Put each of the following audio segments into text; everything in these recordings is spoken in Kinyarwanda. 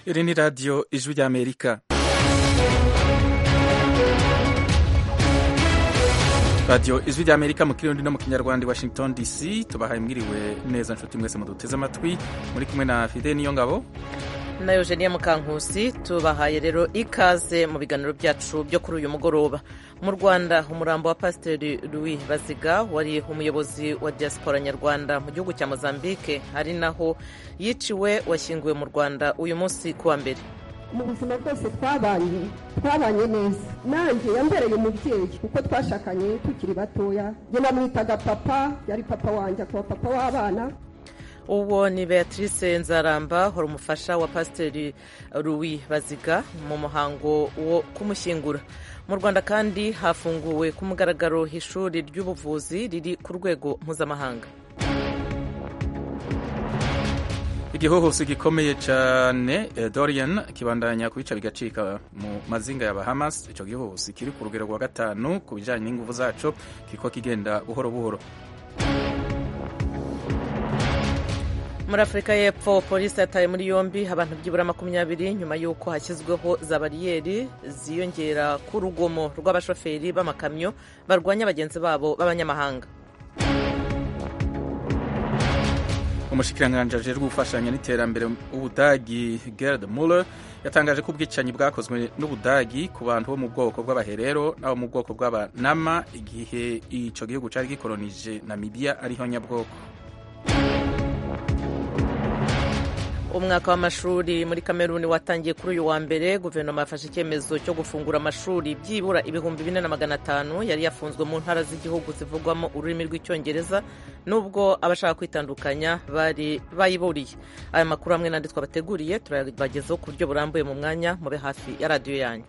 Iri ni radiyo ijwi ry'Amerika. radiyo ijwi ry'amerika mu kirundi no mu kinyarwanda i washington dc tubahaye mwiriwe neza nshuti mwese muduteze amatwi muri kumwe na fide niyo ngabo na eugenia mukankusi tubahaye rero ikaze mu biganiro byacu byo kuri uyu mugoroba mu rwanda umurambo wa pasiteri louis baziga wari umuyobozi wa diaspora nyarwanda mu gihugu cya mozambique ari naho yiciwe washyinguwe mu rwanda uyu munsi kuwa mbere mu buzima bwose twabanye twabanye neza nanjye yambereye umubyeyi kuko twashakanye tukiri batoya njye namwitaga papa yari papa wanjye akaba papa w'abana uwo ni beatrice nzaramba hora umufasha wa pasiteri louis baziga mu muhango wo kumushyingura mu rwanda kandi hafunguwe ku mugaragaro ishuri ry'ubuvuzi riri ku rwego mpuzamahanga igihohose gikomeye cyane dorian kibandanya kubica bigacika mu mazinga ya bahamas icyo gihohose kiri ku rugero rwa gatanu ku bijyanye n'ingufu zaco kiko kigenda buhoro buhoro muri afurika y'epfo polisi yataye muri yombi abantu byibura makumyabiri nyuma y'uko hashyizweho za bariyeri ziyongera ku rugomo rw'abashoferi b'amakamyo barwanya bagenzi babo b'abanyamahanga umushikiranganji ajejwe gufashanya n'iterambere ubudagi gerard muller yatangaje ko ubwicanyi bwakozwe n'ubudagi ku bantu bo mu bwoko bw'abaherero n'abo mu bwoko bw'abanama igihe icyo gihugu cyari gikoronije namibia ariho nyabwoko umwaka w'amashuri muri kameruni watangiye kuri uyu wa mbere guverinoma yafashe icyemezo cyo gufungura amashuri byibura ibihumbi bine na magana atanu yari yafunzwe mu ntara z'igihugu zivugwamo ururimi rw'icyongereza nubwo abashaka kwitandukanya bari bayiburiye aya makuru hamwe n'andi twabateguriye turabagezaho ku buryo burambuye mu mwanya mube hafi ya radiyo yanyu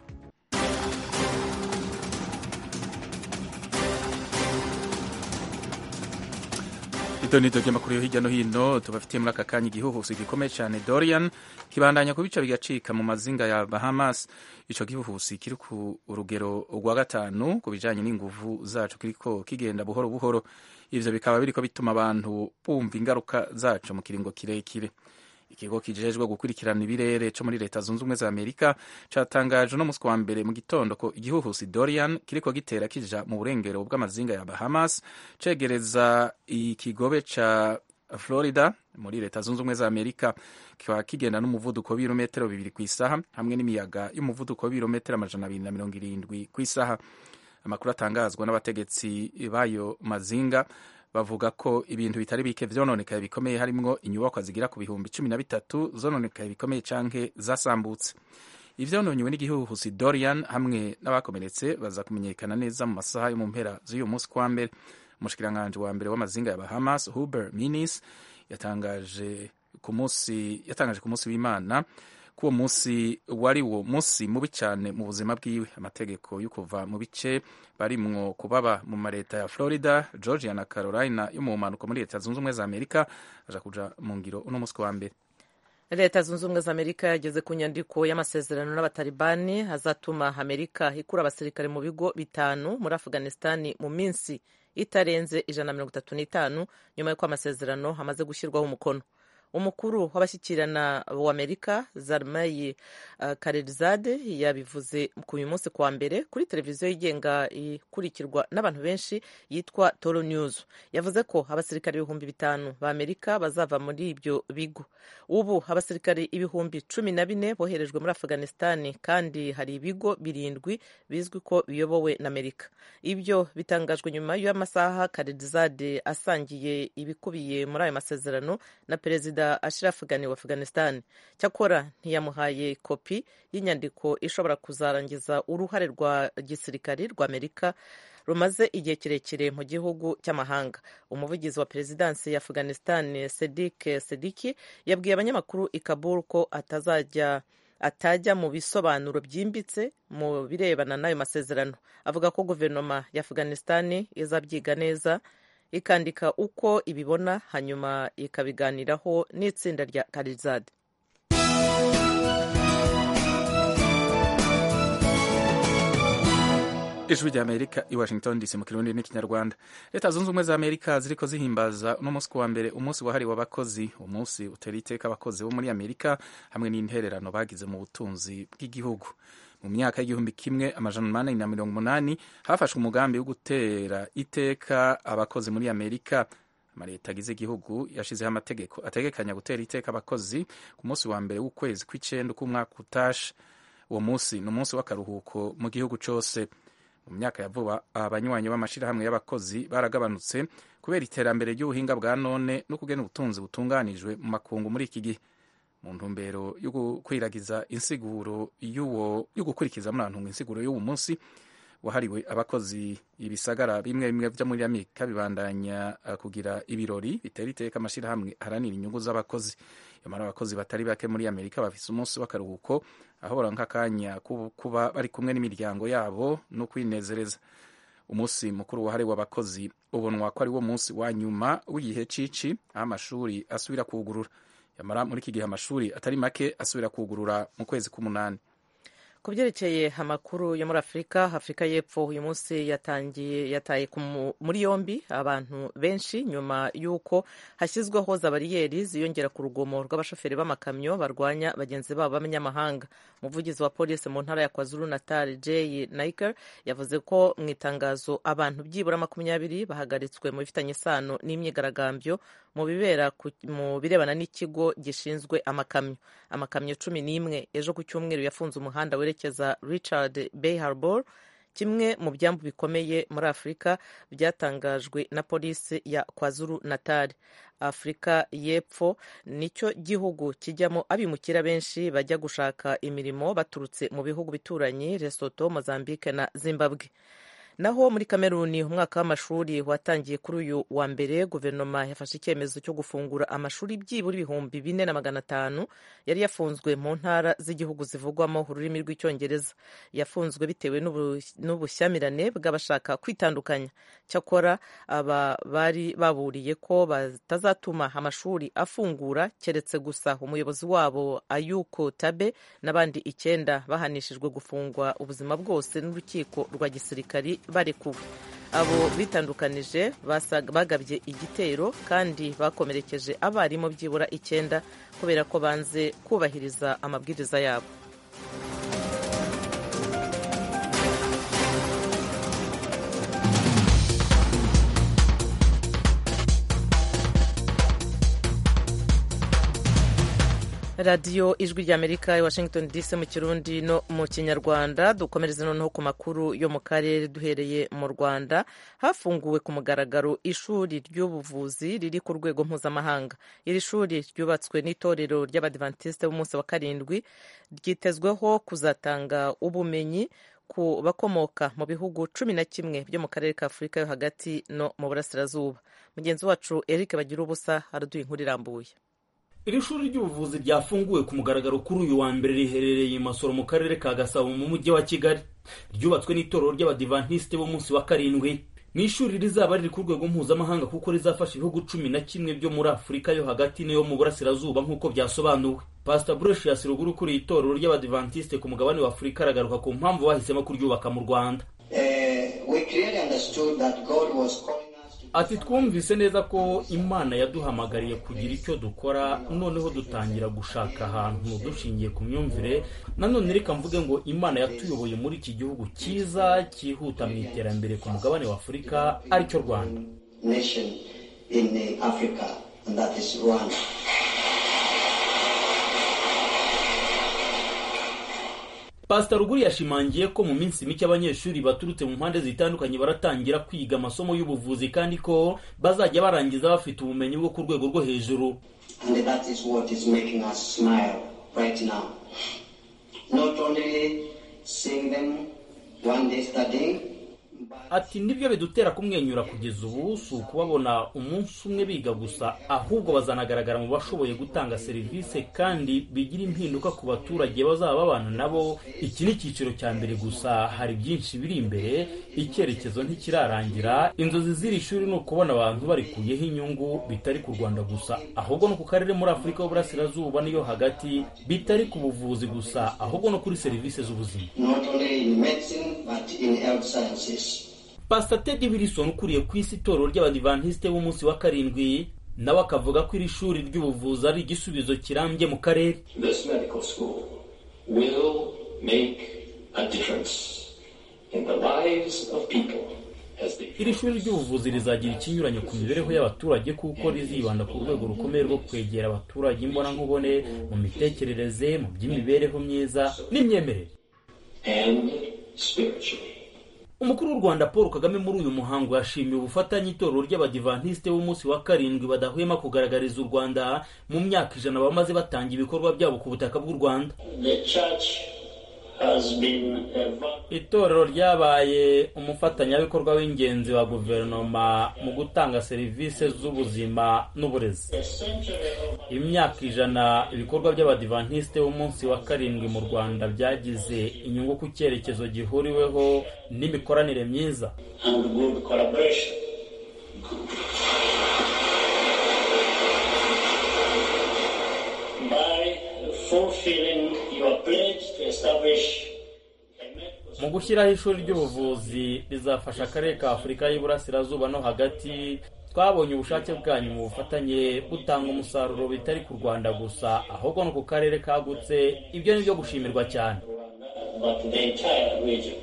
idonido ry'amakuru yo hirya no hino tubafitiye muri aka kanya igihuhusi gikomeye cyane dorian kibandanya kubica bigacika mu mazinga ya bahamas icyo gihuhusi kiri ku rugero rwa gatanu ku bijyanye n'inguvu zacu kiriko kigenda buhoro buhoro ibyo bikaba biriko bituma abantu bumva ingaruka zacu mu kiringo kirekire ikigo kijejwe gukurikirana ibirere cyo muri leta zunze ubumwe za amerika cyatangaje uno munsi wa mbere mu gitondo ko igihuhusi dorian kiriko gitera kija mu burengero bw'amazinga ya bahamas cegereza ikigobe ca florida muri leta zunze ubumwe za amerika kikaba kigenda n'umuvuduko w'ibirometero bibiri ku isaha hamwe n'imiyaga y'umuvuduko w'ibirometero amajana abiri na mirongo irindwi ku isaha amakuru atangazwa n'abategetsi bayo mazinga bavuga ko ibintu bitari bike vyononekaye bikomeye harimwo inyubakwa zigira ku bihumbi cumi na bitatu zononekaye bikomeye canke zasambutse ivyononyewe n'igihuhusi dorian hamwe n'abakomeretse baza kumenyekana neza mu masaha yo mu mpera z'uyu munsi kwa mbere umushikiranganji wa mbere w'amazinga ya bahamas huber minis yatangaje ku munsi yatangaje ku munsi w'imana ko uwo munsi wari wo munsi mubi cyane mu buzima bwiwe amategeko yo kuva mu bice barimwo kubaba mu mareta ya florida georgia na carolina yo mu mpanuka muri leta zunze ubumwe za amerika aja kuja mu ngiro uno munsi wa mbere leta zunze ubumwe za amerika yageze ku nyandiko y'amasezerano n'abatalibani azatuma amerika ikura abasirikare mu bigo bitanu muri afghanistani mu minsi itarenze ijana na mirongo itatu n'itanu nyuma y'uko amasezerano hamaze gushyirwaho umukono umukuru w'abashyikirana w'amerika zarmayi uh, karerizade yabivuze ku uyu munsi kwa mbere kuri televiziyo yigenga ikurikirwa n'abantu benshi yitwa toro news yavuze ko abasirikare ibihumbi bitanu b'amerika bazava muri ibyo bigo ubu abasirikare ibihumbi cumi na bine boherejwe muri afghanistani kandi hari ibigo birindwi bizwi ko biyobowe na amerika ibyo bitangajwe nyuma y'amasaha karerizade asangiye ibikubiye muri ayo masezerano na perezida perezida ashiraf ghani wa afghanistan cyakora ntiyamuhaye kopi y'inyandiko ishobora kuzarangiza uruhare rwa gisirikari rwa amerika rumaze igihe kirekire mu gihugu cy'amahanga umuvugizi wa perezidansi ya afghanistan sedik sediki yabwiye abanyamakuru ikabul ko atazajya atajya mu bisobanuro byimbitse mu birebana n'ayo masezerano avuga ko guverinoma ya afghanistan izabyiga neza ikandika uko ibibona hanyuma ikabiganiraho n'itsinda rya karizade ijwi rya amerika i washington dc mu kirundi n'ikinyarwanda leta zunze ubumwe za amerika ziriko zihimbaza uno munsi kuwa mbere umunsi wahariwe abakozi umunsi utera iteka abakozi bo muri amerika hamwe n'intererano bagize mu butunzi bw'igihugu mu myaka y'igihumbi kimwe amajana umunani na mirongo umunani hafashwe umugambi wo gutera iteka abakozi muri amerika amaleta agize igihugu yashyizeho amategeko ategekanya gutera iteka abakozi ku munsi wa mbere w'ukwezi kw'icyenda k'umwaka utashe uwo munsi ni umunsi w'akaruhuko mu gihugu cyose mu myaka ya vuba abanywanyi b'amashyirahamwe y'abakozi baragabanutse kubera iterambere ry'ubuhinga bwa none no kugena ubutunzi butunganijwe mu makungu muri iki gihe mu ntumbero yo gukwiragiza insiguro yo gukurikiza muri ahantu insiguro y'uwo munsi wahariwe abakozi ibisagara bimwe bimwe byo muri amerika bibandanya kugira ibirori bitera iteka amashyirahamwe aharanira inyungu z'abakozi nyamara abakozi batari bake muri amerika bafise umunsi w'akaruhuko aho baronka akanya kuba bari kumwe n'imiryango yabo no kwinezereza umunsi mukuru wahariwe abakozi ubonwa ko ari wo munsi wa nyuma w'igihe cici aho amashuri asubira kugurura nyamara muri iki gihe amashuri atari make asubira kugurura mu kwezi k'umunani ku byerekeye amakuru yo muri afurika afurika y'epfo uyu munsi yatangiye yataye muri yombi abantu benshi nyuma y'uko hashyizweho za bariyeri ziyongera ku rugomo rw'abashoferi b'amakamyo barwanya bagenzi babo b'abanyamahanga umuvugizi wa polisi mu ntara ya kwazuru natal jay niker yavuze ko mu itangazo abantu byibura makumyabiri bahagaritswe mu bifitanye isano n'imyigaragambyo mu bibera mu birebana n'ikigo gishinzwe amakamyo amakamyo cumi n'imwe ejo ku cyumweru yafunze umuhanda were werekeza richard bay harbor kimwe mu byambu bikomeye muri afurika byatangajwe na polisi ya kwazuru natal afurika y'epfo nicyo gihugu kijyamo abimukira benshi bajya gushaka imirimo baturutse mu bihugu bituranyi lesoto mozambique na zimbabwe naho muri kameruni umwaka w'amashuri watangiye kuri uyu wa mbere guverinoma yafashe icyemezo cyo gufungura amashuri byibura ibihumbi bine na magana atanu yari yafunzwe mu ntara z'igihugu zivugwamo ururimi rw'icyongereza yafunzwe bitewe n'ubushyamirane bw'abashaka kwitandukanya cyakora aba bari baburiye ko batazatuma amashuri afungura keretse gusa umuyobozi wabo ayuko tabe n'abandi icyenda bahanishijwe gufungwa ubuzima bwose n'urukiko rwa gisirikari barekuwe abo bitandukanije bagabye igitero kandi bakomerekeje abarimu byibura icyenda kubera ko banze kubahiriza amabwiriza yabo radiyo ijwi ry'amerika i washington dc mu kirundi no mu kinyarwanda dukomereze noneho ku makuru yo mu karere duhereye mu rwanda hafunguwe ku mugaragaro ishuri ry'ubuvuzi riri ku rwego mpuzamahanga iri shuri ryubatswe n'itorero ry'abadivantisite b'umunsi wa karindwi ryitezweho kuzatanga ubumenyi ku bakomoka mu bihugu cumi na kimwe byo mu karere ka afurika yo hagati no mu burasirazuba mugenzi wacu eric bagira ubusa araduha inkuru irambuye iri shuri ry'ubuvuzi ryafunguwe ku mugaragaro kuri uyu wa mbere riherereye i masoro mu karere ka gasabo mu mujyi wa kigali ryubatswe n'itorero ry'abadivantisite b'umunsi wa karindwi ni ishuri rizaba riri ku rwego mpuzamahanga kuko rizafasha ibihugu cumi na kimwe byo muri afurika yo hagati n'iyo mu burasirazuba nk'uko byasobanuwe pasita bureshi yasiruguru kuri itorero ry'abadivantisite ku mugabane wa afurika aragaruka ku mpamvu bahisemo kuryubaka mu rwanda ati twumvise neza ko imana yaduhamagariye kugira icyo dukora noneho dutangira gushaka ahantu dushingiye ku myumvire nanone reka mvuge ngo imana yatuyoboye muri iki gihugu cyiza cyihuta mu iterambere ku mugabane wa afurika aricyo rwanda pasita ruguru yashimangiye ko mu minsi mike abanyeshuri baturutse mu mpande zitandukanye baratangira kwiga amasomo y'ubuvuzi kandi ko bazajya barangiza bafite ubumenyi bwo ku rwego rwo hejuru ati nibyo bidutera kumwenyura kugeza ubu si ukubabona umunsi umwe biga gusa ahubwo bazanagaragara mu bashoboye gutanga serivisi kandi bigira impinduka ku baturage bazaba babana nabo iki ni icyiciro cya mbere gusa hari byinshi biri imbere icyerekezo ntikirarangira inzozi z'iri shuri ni ukubona abantu barikuyeho inyungu bitari ku rwanda gusa ahubwo no ku karere muri afurika y'uburasirazuba n'iyo hagati bitari ku buvuzi gusa ahubwo no kuri serivisi z'ubuzima not only in medicine but in health sciences. pastor teddy wilson ukuriye ku isi itorero ry'abadivantisite b'umunsi wa karindwi nawe akavuga ko iri shuri ry'ubuvuzi ari igisubizo kirambye mu karere This medical school will make a difference in the lives of people as they iri shuri ry'ubuvuzi rizagira ikinyuranyo ku mibereho y'abaturage kuko rizibanda ku rwego rukomeye rwo kwegera abaturage imbonankubone mu mitekerereze mu by'imibereho myiza n'imyemerere and spiritually. umukuru w'u rwanda paul kagame muri uyu muhango yashimiye ubufatanye itorero ry'abadivantisite b'umunsi wa karindwi badahwema kugaragariza u rwanda mu myaka ijana bamaze batanga ibikorwa byabo ku butaka bw'u rwanda The church has been a va- itorero ryabaye umufatanyabikorwa w'ingenzi wa guverinoma mu gutanga serivisi z'ubuzima n'uburezi essential imyaka ijana ibikorwa by'abadivantisite b'umunsi wa karindwi mu rwanda byagize inyungu ku cyerekezo gihuriweho n'imikoranire myiza and good collaboration. By fulfilling your pledge to establish a medical mu gushyiraho ishuri ry'ubuvuzi rizafasha akarere ka afurika y'iburasirazuba no hagati twabonye ubushake bwanyu mu bufatanye butanga umusaruro bitari ku rwanda gusa ahubwo no ku karere kagutse ibyo ni byo gushimirwa cyane but the entire region.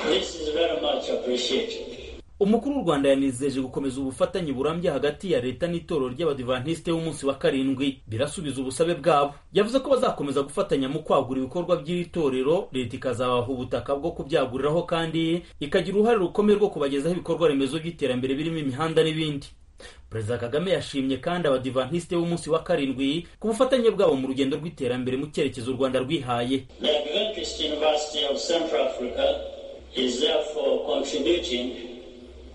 This is very much appreciated. umukuru w'u rwanda yanizeje gukomeza ubufatanye burambye hagati ya leta n'itorero ry'abadivantisite b'umunsi wa karindwi birasubiza ubusabe bwabo yavuze ko bazakomeza gufatanya mu kwagura ibikorwa by'iri torero leta ikazabaha ubutaka bwo kubyaguriraho kandi ikagira uruhare rukomeye rwo kubagezaho ibikorwa remezo by'iterambere birimo imihanda n'ibindi perezida kagame yashimye kandi abadivantisite b'umunsi wa karindwi ku bufatanye bwabo mu rugendo rw'iterambere mu cyerekezo u rwanda rwihaye The Adventist University of Central Africa is therefore contributing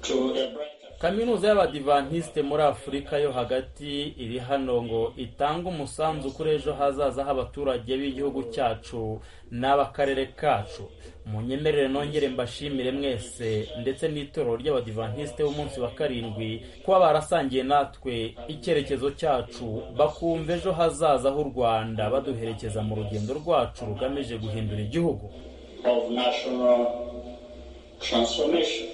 to a brighter kaminuza y'abadivantisite muri afurika yo hagati iri hano ngo itange umusanzu kuri ejo hazaza h'abaturage b'igihugu cyacu n'ab'akarere kacu munyemerere nongere mbashimire mwese ndetse n'itorero ry'abadivantisite b'umunsi wa karindwi kuba barasangiye natwe icyerekezo cyacu bakumva ejo hazaza h'u rwanda baduherekeza mu rugendo rwacu rugamije guhindura igihugu of national transformation.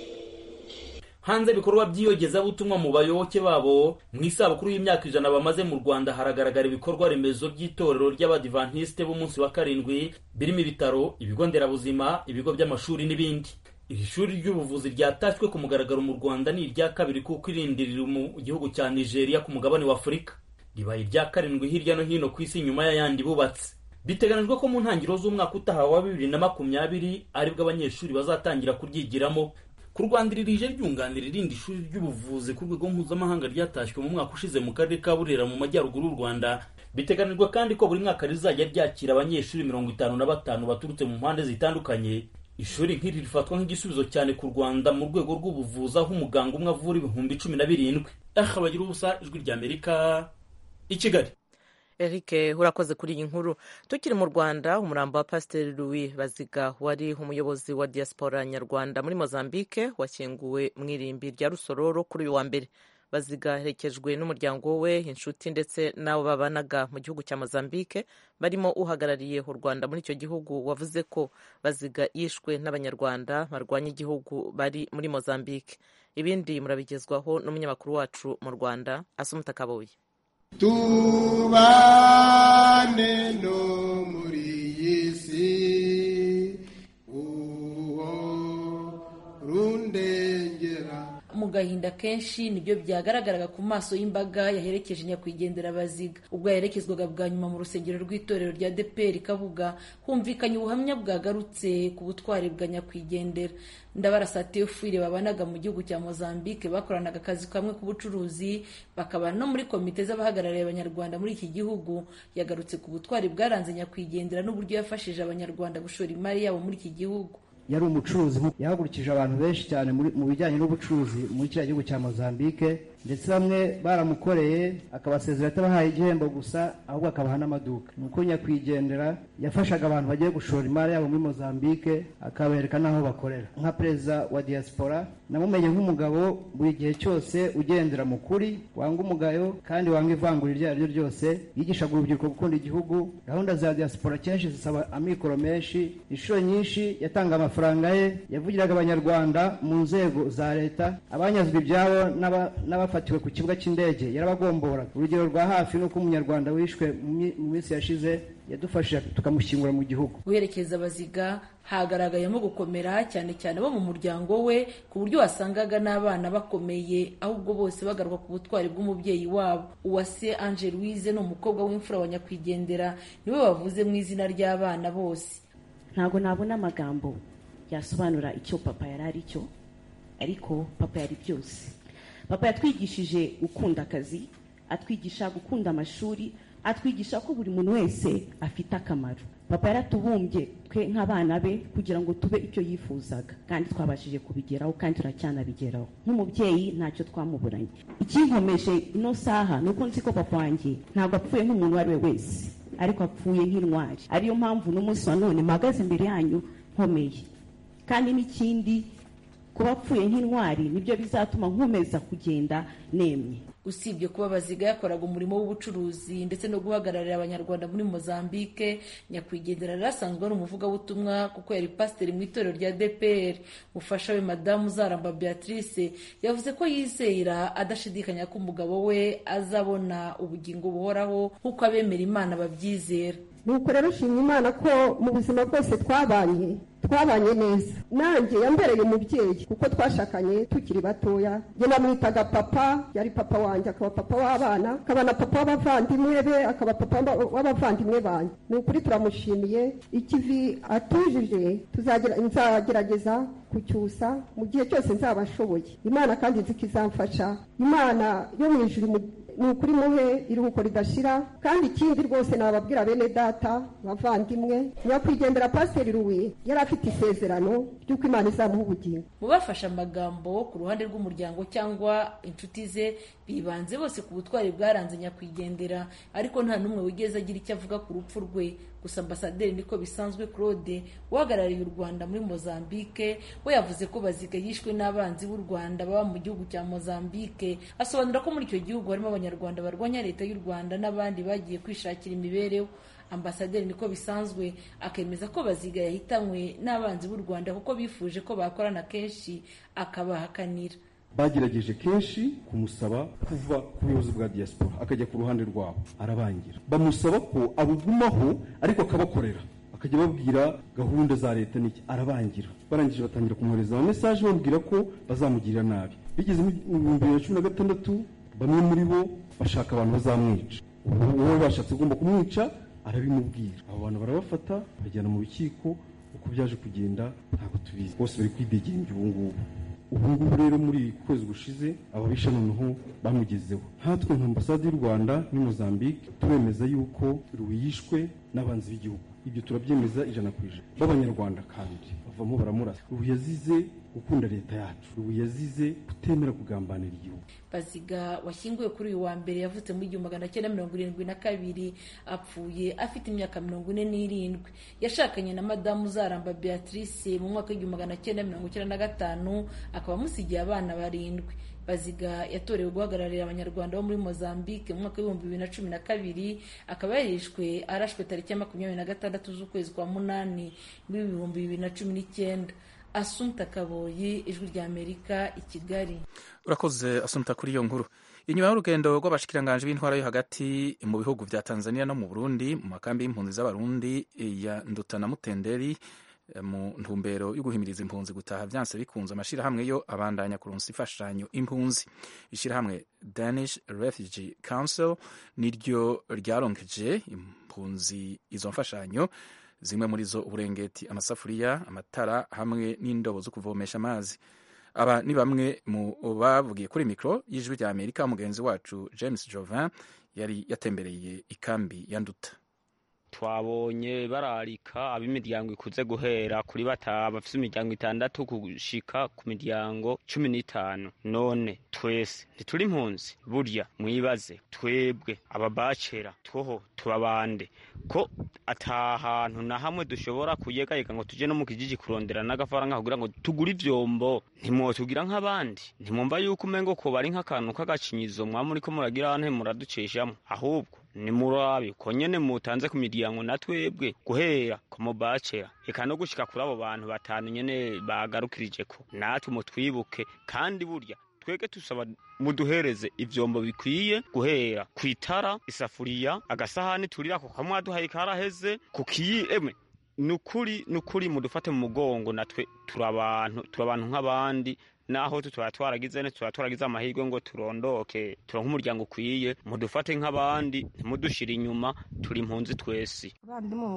hanze ibikorwa by'iyogezabutumwa mu bayoboke babo mu isabukuru y'imyaka ijana bamaze mu rwanda haragaragara ibikorwa remezo by'itorero ry'abadivantisite b'umunsi wa karindwi birimo ibitaro ibigo nderabuzima ibigo by'amashuri n'ibindi iri shuri ry'ubuvuzi ryatashywe ku mugaragaro mu rwanda ni irya kabiri kuko irindi riri mu gihugu cya nigeria ku mugabane wa afurika ribaye irya karindwi hirya no hino ku isi nyuma y'ayandi bubatse biteganijwe ko mu ntangiriro z'umwaka utaha wa bibiri na makumyabiri aribwo abanyeshuri bazatangira kuryigiramo kurwandirije ryunganira irindi shuri ry'ubuvuzi ku rwego mpuzamahanga ryatashywe mu mwaka ushize mu karere ka burera mu majyaruguru y'u rwanda biteganijwe kandi ko buri mwaka rizajya ryakira abanyeshuri mirongo itanu na batanu baturutse mu mpande zitandukanye ishuri nk'iri rifatwa nk'igisubizo cyane ku rwanda mu rwego rw'ubuvuzi aho umuganga umwe avura ibihumbi cumi na birindwi aha bagira ubusa ijwi ry'amerika i kigali Eric urakoze kuri iyi nkuru tukiri mu Rwanda umurambo wa Pasiteri Louis Baziga wari umuyobozi wa diaspora nyarwanda muri Mozambique washyinguwe mu irimbi rya Rusororo kuri uyu wa mbere Baziga aherekejwe n'umuryango we inshuti ndetse n'abo babanaga mu gihugu cya Mozambique barimo uhagarariye u Rwanda muri icyo gihugu wavuze ko Baziga yishwe n'abanyarwanda barwanya igihugu bari muri Mozambique ibindi murabigezwaho n'umunyamakuru wacu mu Rwanda Asumta Kaboyi tubane no muri iyi si uwo rundengera mu gahinda kenshi nibyo byagaragaraga ku maso y'imbaga yaherekeje nyakwigendera baziga ubwo yaherekezwaga bwa nyuma mu rusengero rw'itorero rya deperi kabuga humvikanye ubuhamya bwagarutse ku butwari bwa nyakwigendera ndabarasa teofile babanaga mu gihugu cya mozambique bakoranaga akazi kamwe k'ubucuruzi bakaba no muri komite z'abahagarariye abanyarwanda muri iki gihugu yagarutse ku butwari bwaranze nyakwigendera n'uburyo yafashije abanyarwanda gushora imari yabo muri iki gihugu yari umucuruzi yahagurukije abantu benshi cyane muri- mu bijyanye n'ubucuruzi muri kiriya gihugu cya mozambique ndetse bamwe baramukoreye akabasezera atabahaye igihembo gusa ahubwo akabaha n'amaduka ni uko nyakwigendera yafashaga abantu bagiye gushora imari yabo muri mozambique akabereka n'aho bakorera nka perezida wa diaspora namumenye nk'umugabo buri gihe cyose ugendera mu kuri wanga umugayo kandi wanga ivangura iryo ari ryo ryose yigishaga urubyiruko gukunda igihugu gahunda za diaspora kenshi zisaba amikoro menshi inshuro nyinshi yatanga amafaranga ye yavugiraga abanyarwanda mu nzego za leta abanyazwe ibyabo n'aba- n'abafatiwe ku kibuga cy'indege yarabagomboraga urugero rwa hafi ni uko umunyarwanda wishwe mu mi- mu minsi yashize yadufashije tukamushyingura mu gihugu guherekeza abaziga hagaragayemo gukomera cyane cyane abo mu muryango we ku buryo wasangaga n'abana bakomeye ahubwo bose bagarwa ku butwari bw'umubyeyi wabo uwase ange louise ni umukobwa w'imfura wa nyakwigendera niwe wavuze mu izina ry'abana bose ntabwo nabona amagambo yasobanura icyo papa yari ari cyo ariko papa yari byose papa yatwigishije gukunda akazi atwigisha gukunda amashuri atwigisha ko buri muntu wese afite akamaro papa yaratubumbye twe nk'abana be kugira ngo tube ibyo yifuzaga kandi twabashije kubigeraho kandi turacyanabigeraho nk'umubyeyi ntacyo twamuburanye ikinkomeje ino saha ni uko nzi ko papa wanjye ntabwo apfuye nk'umuntu uwo ari we wese ariko apfuye nk'intwari ariyo mpamvu n'umunsi wa none mpagaze imbere yanyu nkomeye kandi n'ikindi kuba apfuye nk'intwari nibyo bizatuma nkomeza kugenda nemye usibye kuba baziga yakoraga umurimo w'ubucuruzi ndetse no guhagararira abanyarwanda muri mozambique nyakwigendera yari asanzwe ari umuvugabutumwa kuko yari pasiteri mu itorero rya dpr mufasha we madamu uzaramba beatrice yavuze ko yizera adashidikanya ko umugabo we azabona ubugingo buhoraho nk'uko abemera imana babyizera nuko rero nshimye imana ko mu buzima bwose twabanye twabanye neza nanjye yambereye umubyeyi kuko twashakanye tukiri batoya njye namwitaga papa yari papa wanjye akaba papa w'abana akaba na papa w'abavandimwe be akaba papa w'aba- w'abavandimwe banjye ni ukuri turamushimiye ikivi atujije tuzagira- nzagerageza kucyusa mu gihe cyose nzaba nshoboye imana kandi nzi ko izamfasha imana yo mu ijuru imu- ni ukuri muhe iruhuko ridashira kandi ikindi rwose nababwira bene data bavandimwe nyakwigendera pasiteri ruwi yari afite isezerano ry'uko imana izamuha ubugingo mu bafashe amagambo ku ruhande rw'umuryango cyangwa inshuti ze bibanze bose ku butwari bwaranze nyakwigendera ariko nta n'umwe wigeze agira icyo avuga ku rupfu rwe gusa ambasaderi niko bisanzwe claude uhagarariye u rwanda muri mozambique we yavuze ko baziga yishwe n'abanzi b'u rwanda baba mu gihugu cya mozambique asobanura ko muri icyo gihugu harimo abanyarwanda barwanya leta y'u rwanda n'abandi bagiye kwishakira imibereho ambasaderi niko bisanzwe akemeza ko baziga yahitanywe n'abanzi b'u rwanda kuko bifuje ko bakorana kenshi akabahakanira bagerageje kenshi kumusaba kuva ku buyobozi bwa diaspora akajya ku ruhande rwabo arabangira bamusaba ko abugumaho ariko akabakorera akajya ababwira gahunda za leta n'iki arabangira barangije batangira kumwohereza amamesaje babwira ko bazamugirira nabi bigeze mu bihumbi bibiri na cumi na gatandatu bamwe muri bo bashaka abantu bazamwica uwo bashatse ugomba kumwica arabimubwira abo bantu barabafata bajyana mu rukiko uko byaje kugenda ntabwo tubizi bose bari kwidegembya ubu ngubu ubu ngubu rero muri iki kwezi gushize ababisha noneho bamugezeho nkatwe nka ambasade y'u rwanda muri mozambique turemeza yuko ruwi yishwe n'abanzi b'igihugu ibyo turabyemeza ijana ku ijana b'abanyarwanda kandi bavamo baramurasa ruwi yazize gukunda leta yacu ruwi yazize kutemera kugambanira igihugu baziga washyinguwe kuri uyu wa mbere yavutse mu igihumbi magana cyenda mirongo irindwi na kabiri apfuye afite imyaka mirongo ine n'irindwi yashakanye na madamu uzaramba beatrice mu mwaka w'igihumbi magana cyenda mirongo icyenda na gatanu akaba amusigiye abana barindwi baziga yatorewe guhagararira abanyarwanda bo muri mozambique mu mwaka w'ibihumbi bibiri na cumi na kabiri akaba yarishwe arashwe tariki ya makumyabiri na gatandatu z'ukwezi kwa munani muri ibihumbi bibiri na cumi n'icyenda asunta kaboyi ijwi ry'amerika i kigali urakoze asumta kuri iyo nkuru inyuma y'urugendo rw'abashikiranganje b'intwara yo hagati mu bihugu bya tanzania no mu burundi mu makambi y'impunzi z'abarundi ya nduta na mutenderi eh, mu ntumbero yo guhimiriza impunzi gutaha byanse bikunze amashyirahamwe yo abandanya kuronsa imfashanyo impunzi ishyirahamwe danish refugee council niryo ryaronkeje impunzi izo mfashanyo zimwe muri zo uburengeti amasafuriya amatara hamwe n'indobo zo kuvomesha amazi aba ni bamwe mu bavugiye kuri mikoro y'ijwi rya amerika mugenzi wacu james jovin yari yatembereye ikambi ya nduta twabonye bararika ab'imiryango ikuze guhera kuri batanu bafite imiryango itandatu gushika ku miryango cumi n'itanu none twese ntituri impunzi burya mwibaze twebwe ababacera twoho tubabande ko ata hantu na hamwe dushobora kuyegayega ngo tujye no mu kijiji kurondera n'agafaranga kugira ngo tugure ivyombo ntimwotugira nk'abandi ntimwumva yuko umengo ko bari nk'akantu k'agacinyizo mwaba muriko muragira ante muraducishamo ahubwo nimurabe ko nyene mutanze ku miryango na twebwe guhera ku mubacera eka no gushika kuri abo bantu batanu nyene bagarukirije ko natwe mutwibuke kandi burya twebwe tusaba muduhereze ivyombo bikwiye guhera ku itara isafuriya agasahani turirako kamwaduhaye karaheze ku kiyi emwe nukuri nukuri mudufate mu mugongo natwe turabantu turabantu nk'abandi naho tutaba twaragize ne tutaba twaragize amahirwe ngo turondoke turonke umuryango ukwiye mudufate nk'abandi ntimudushire inyuma turi impunzi twese abandi mu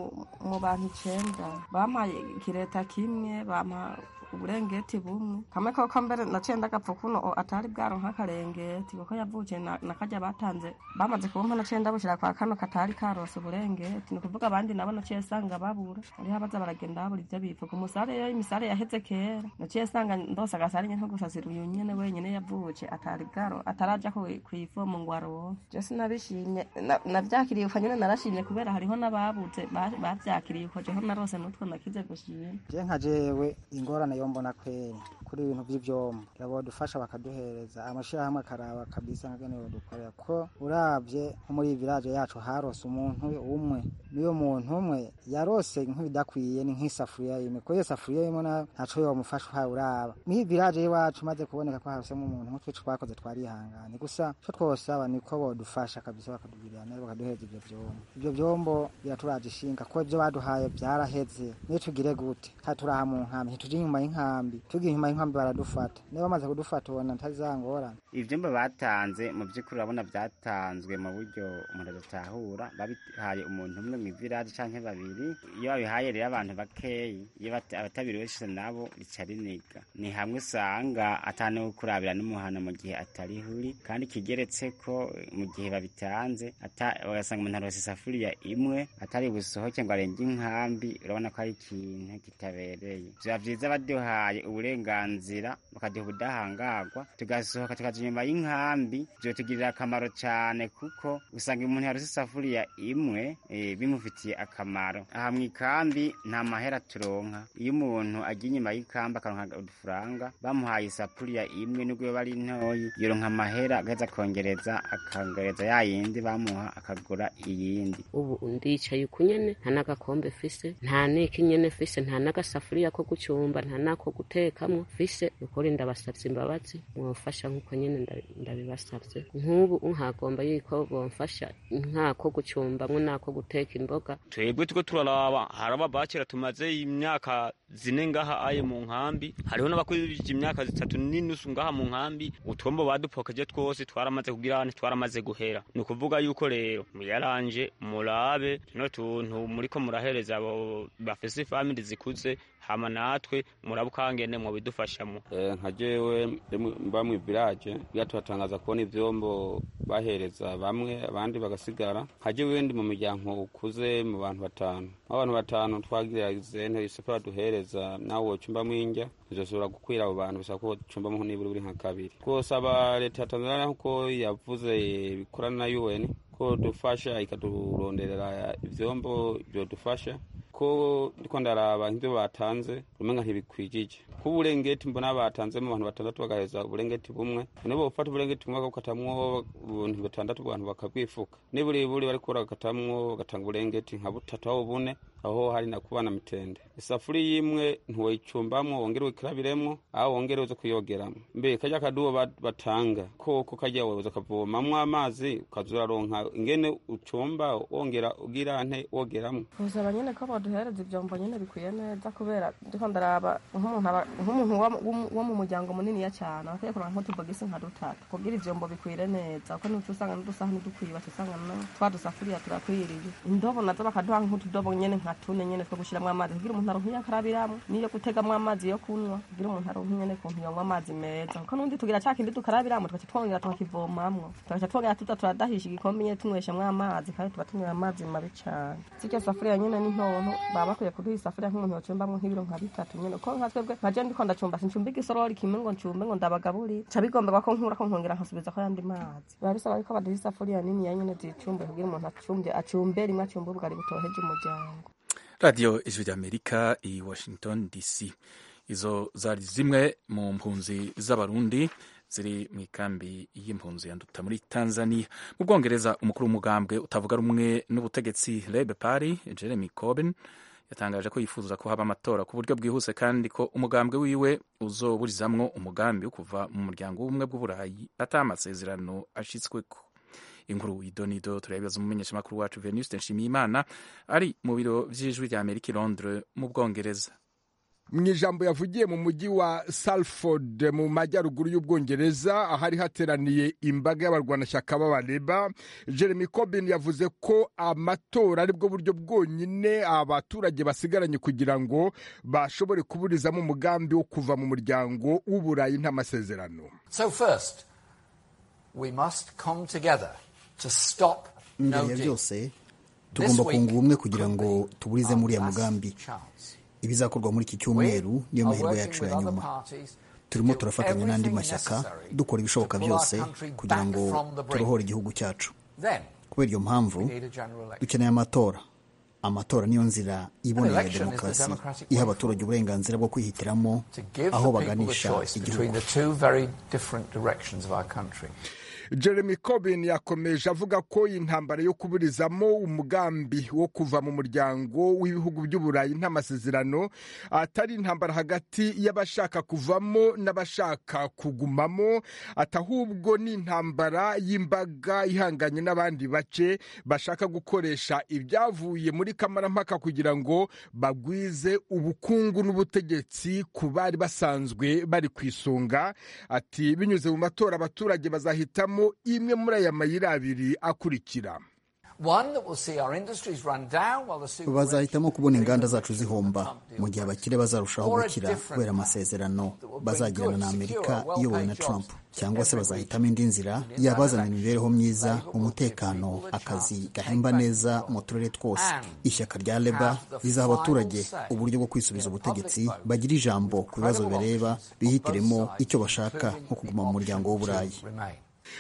mu bantu icenda bampaye kireta kimwe bampa uburengeti bumwe kamwe koko mbere naciye ndagapfa kuno o atari bwaronka akarengeti kuko yavukiye na, na karya batanze bamaze kubumpa naciye ndabushira kwa kano katari karonse uburengeti ni ukuvuga abandi nabo naciye sanga babura ariho abaza baragenda babura ivyo bivuga umusare yo imisare yaheze kera naciye sanga ndose agasare nyene nko gusasira uyu nyene wenyene yavuke atari bwaro ataraja ku- kw'ivomo ngo aronke je sinabishimye na- navyakiriye uko nyene narashimye kubera hariho n'ababuze ba- bavyakiriye uko jeho narose nutwo nakize gushima je nka jewe ingorane yombona kweri kuri ibintu by'ivyomo yabodufasha bakaduhereza amashirahamwe akaraba kabisa ngene yodukorera ko uravye nko muri village yacu harose umuntu umwe n'uyo muntu umwe yarose nk'ibidakwiye ni nk'isafuriya imwe kuko iyo safuriya imwe na- ntaco yomufasha uhawe uraba muri village y'iwacu maze kuboneka ko harosemo umuntu nk'utwo twakoze twarihangane gusa co twosaba niko bodufasha kabisa bakatugirira neza bakaduhereza ivyo vyombo ivyo vyombo biraturaje ishinga kuko ivyo baduhaye vyaraheze niyo tugire gute ka turaha mu nkambi ntituje inyuma y'inkambi tugiye inyuma y'inkambi baradufata niba bamaze kudufata ubona ntazangorana ivyumba batanze mu by'ukuri urabona byatanzwe mu buryo umuntu adatahura babihaye umuntu umwe mu ivirage canke babiri iyo babihaye rero abantu bakeyi iyo bat- abatabiri benshi nabo rica riniga ni hamwe usanga ataniwe kurabira n'umuhana mu gihe atarihuri kandi kigeretse ko mu gihe babitanze ata- ugasanga umuntu arose isafuriya imwe atari busohoke ngo arenge inkambi urabona ko ari ikintu kitabereye biba vyiza baduhaye uburenganzira bakaduha ubudahangarwa tugasohoka tukaja inyuma y'inkambi vyotugirira akamaro cane kuko usanga umuntu yarose isafuriya imwe eh, bimufitiye akamaro aha mw'ikambi nta mahera turonka iyo umuntu agiye inyuma y'ikambi akaronka udufaranga bamuhaye isafuriya imwe nubwo yoba ari ntoyi yoronka amahera agaheza akongereza akongereza ya yindi bamuha akagura iyindi ubu ndicaye uko nyene nta n'agakombe fise nta n'iki nyene fise nta n'agasafuriya ko gucumba nta n'ako gutekamwo fise ukuri ndabasavye imbabazi mwofasha nk'uko nyene nda- ndabibasavye nk'ubu nkagomba yuko bomfasha nk'ako gucumbamwo n'ako guteka imboga twebwe turiko turaraba hari ababacera tumaze imyaka zine ngaha aye mu nkambi hariho n'abakurikije imyaka zitatu n'inusu ngaha mu nkambi utwombo badupokeje twose twaramaze kugira ane twaramaze guhera ni ukuvuga yuko rero muyaranje murabe tuno tuntu muriko murahereza abo bafise famili zikuze hama natwe murabukangene mwobidufashamo Eh, nka jewe rimwe mba mu village byatuhatangaza kubona ivyombo bahereza bamwe abandi bagasigara nka jewe ndi mu muryango ukuze mu bantu batanu abantu batanu twagirize ntibisepa baduhereza nawe wocumba mwinjya bizosubira gukwira abo bantu bisaba ko wocumbamo niburi buri nka kabiri twosaba leta ya tanzania nkuko yavuze bikorana na un ko dufasha ikaduronderera ivyombo vyodufasha ko ndiko ndaraba nk'ivyo batanze umenga ntibikwijije ko uburengeti mbona batanzemo abantu batandatu bagaheza uburengeti bumwe nibo bofata uburengeti bumwe bakatamwo ubuntu batandatu abantu bakabwifuka niburiburi bariko baragatamwo bagatanga uburengeti nka butatu aho bune aho hari na kubana mitende isafuriya imwe ntiwayicumbamwo wongere wikarabiremwo aho wongere uze kuyogeramwo mbe kajya kadubo ba- batanga koko kajya woza kavomamwo amazi ukaza uraronka ingene ucumba wongera ugira nte wogeramwo gusaba nyine ko baduhereza ibyombo nyine bikwiye neza kubera ndiko ndaraba nk'umuntu aba- nk'umuntu wa- wo- wo mu muryango muniniya cyane akwiye kuronka nk'utubogisi nka dutatu kugira ibyombo bikwire neza kuko ntiduca usanga n'udusahani dukwiye baca usanga na twa dusafuriya turakwiriye indobo nazo bakaduha nk'utudobo nyine nka amatune nyene two gushiramo amazi kugira umuntu aronke iyo akarabiramo n'iyo gutegamo amazi yo kunywa kugira umuntu aronke nyene kuntu yonywa amazi meza kuko n'undi tugira ca kindi dukarabiramo tugaca twongera tukakivomamwo tugaca twongera tuza turadahisha igikombe nyene tunyweshamwo amazi kandi tuba tunywera amazi mabi cane sirya safuriya nyene ni ntonto baba bakwiye kuduha isafuriya nk'umuntu yocumbamwo nk'ibiro nka bitatu nyene kuko nka twebwe nka je ndiko ndacumba sincumba igisorori kimwe ngo ncumbe ngo ndabagaburire ca bigomberwa ko nkura ko nkongera nkasubiza ko yandi mazi biba bisaba yuko baduha isafuriya nini ya nyene zicumbe kugira umuntu acumbye acumbe rimwe acumbe ubugari butoheje umuryango radiyo ijwi ry'amerika i washington dc izo zari zimwe mu mpunzi z'abarundi ziri mu ikambi y'impunzi yanduta muri tanzania mu bwongereza umukuru w'umugambwe utavuga rumwe n'ubutegetsi rebe pari jeremy corbyn yatangaje ko yifuza ko haba amatora ku buryo bwihuse kandi ko umugambwe wiwe uzoburizamwo umugambi wo kuva mu muryango w'ubumwe bw'uburayi ata amasezerano ashyitsweko inkuru idonido turabibaza umumenyeshamakuru wacu venuste nshimiyimana ari mu biro vy'ijwi rya amerika i londres mu bwongereza mu ijambo yavugiye mu mujyi wa salford mu majyaruguru y'ubwongereza ahari hateraniye imbaga y'abarwanashyaka b'abareba jeremy corbyn yavuze ko amatora aribwo buryo bwonyine abaturage basigaranye kugira ngo bashobore kuburizamo umugambi wo kuva mu muryango w'uburayi nta masezerano So first, we must come together to stop no imbere ya deal. byose tugomba kunga ubumwe kugira ngo tuburize muri uriya mugambi ibizakorwa muri iki cyumweru niyo mahirwe yacu ya nyuma turimo turafatanya n'andi mashyaka dukora ibishoboka byose kugira ngo turohore igihugu cyacu Then, kubera iyo mpamvu we need a general election. dukeneye amatora amatora niyo nzira iboneye ya demokarasi iha abaturage uburenganzira bwo kwihitiramo To give aho the people the baganisha choice between igihugu the two very different directions of our country. jeremy corbyn yakomeje avuga ko intambara yo kuburizamo umugambi wo kuva mu muryango w'ibihugu by'uburayi nta masezerano atari intambara hagati y'abashaka kuvamo n'abashaka kugumamo atahubwo ni intambara y'imbaga ihanganye n'abandi bace bashaka gukoresha ibyavuye muri kamarampaka kugira ngo bagwize ubukungu n'ubutegetsi ku bari basanzwe bari ku isonga ati binyuze mu matora abaturage bazahitamo imwe muri aya mayira abiri akurikira One that will see our industries run down while the super bazahitamo kubona inganda zacu zihomba mu gihe abakire bazarushaho gukira kubera amasezerano bazagirana na amerika iyobowe na trump cyangwa se bazahitamo indi nzira yabazanira imibereho myiza umutekano akazi gahemba neza mu turere twose ishyaka rya leba rizaha abaturage uburyo bwo kwisubiza ubutegetsi bagira ijambo ku bibazo bibareba bihitiremo icyo bashaka nko kuguma mu muryango w'uburayi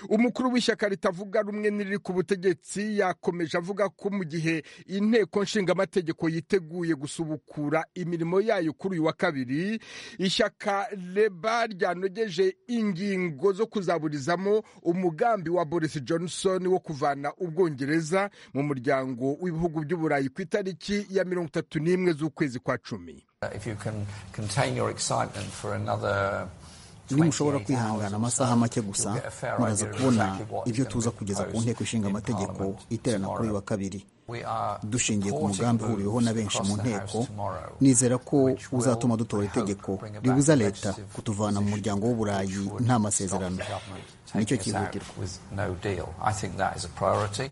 umukuru w'ishyaka ritavuga rumwe n'iriri ku butegetsi yakomeje avuga ko mu gihe inteko nshingamategeko yiteguye gusubukura imirimo yayo kuri uyu wa kabiri ishyaka reba ryanogeje ingingo zo kuzaburizamo umugambi wa boris johnson wo kuvana ubwongereza mu muryango w'ibihugu by'uburayi ku itariki ya mirongo itatu n'imwe z'ukwezi kwa cumi Uh, If you can contain your excitement for another 28 nimushobora hours kwihangana amasaha make gusa muraza kubona ibyo tuza kugeza ku nteko ishinga amategeko iterana kuri uyu wa kabiri dushingiye ku mugambi uhuriweho na benshi mu nteko nizera ko uzatuma dutora itegeko ribuza leta kutuvana mu muryango w'uburayi nta masezerano nicyo taking us cyihutirwa out with no deal. I think that is a priority.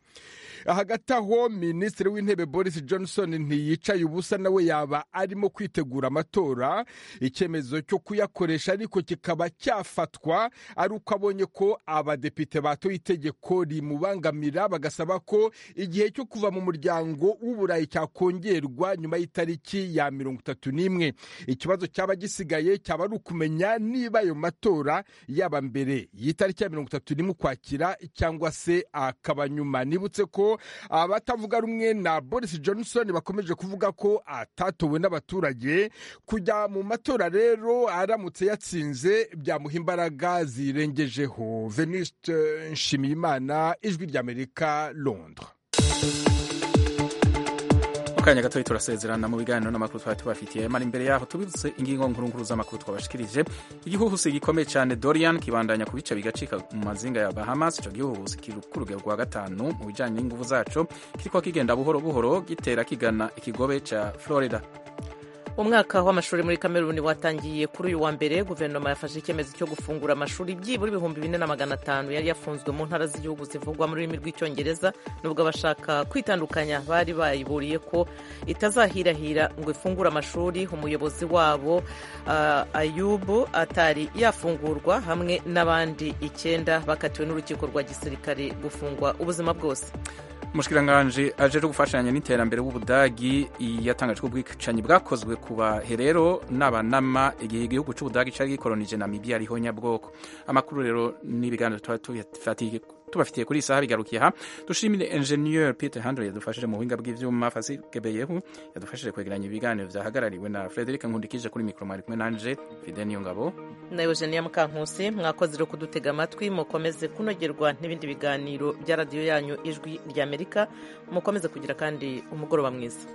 hagati aho minisitiri w'intebe boris johnson ntiyicaye ubusa nawe yaba arimo kwitegura amatora icyemezo cyo kuyakoresha ariko kikaba cyafatwa ari uko abonye ko abadepite batoye itegeko rimubangamira bagasaba ko igihe cyo kuva mu muryango w'uburayi cyakongerwa nyuma y'itariki ya mirongo itatu n'imwe ikibazo cyaba gisigaye cyaba ari ukumenya niba ayo matora yaba mbere y'itariki ya mirongo itatu n'imwe ukwakira cyangwa se akaba nyuma nibutse ko abatavuga rumwe na boris johnson bakomeje kuvuga ko atatowe n'abaturage kujya mu matora rero aramutse yatsinze byamuha imbaraga zirengejeho veniste nshimiyimana ijwi ry'amerika londres akanya gatoya turasezerana mu biganiro n'amakuru twari tubafitiye mara imbere yaho tubibutse ingingo nkuru z'amakuru twabashikirije igihuhusi gikomeye cyane dorian kibandanya ku bice bigacika mu mazinga ya bahamas icyo gihuhusi kiri ku rugero rwa gatanu mu bijyanye n'ingufu zacyo kiriko kigenda buhoro buhoro gitera kigana ikigobe cya florida umwaka w'amashuri muri kameruni watangiye kuri uyu wa mbere guverinoma yafashe icyemezo cyo gufungura amashuri byibura ibihumbi bine na magana atanu yari yafunzwe mu ntara z'igihugu zivugwa mu rurimi rw'icyongereza nubwo abashaka kwitandukanya bari bayiburiye ko itazahirahira ngo ifungure amashuri umuyobozi wabo uh, ayubu atari yafungurwa hamwe n'abandi icyenda bakatiwe n'urukiko rwa gisirikare gufungwa ubuzima bwose umushikiranganje aje gufashanya n'iterambere w'ubudagi yatangaje ko ubwicanyi bwakozwe ku baherero n'abanama igihe igihugu cy'ubudagi cyari gikolonije namibia ariho nyabwoko amakuru rero n'ibiganiro tuba tubafitiye kuri iyi saha bigarukiye aha dushimire enjeniyeri peter handre yadufashije mu buhinga bw'ibyuma fasi kebeyehu yadufashije kwegeranya ibiganiro byahagarariwe na frederic nkundikije kuri mikoro mwari kumwe nanje fide niyo ngabo nawe jeniya mukankusi mwakoze rero kudutega amatwi mukomeze kunogerwa n'ibindi biganiro bya radiyo yanyu ijwi ry'amerika mukomeze kugira kandi umugoroba mwiza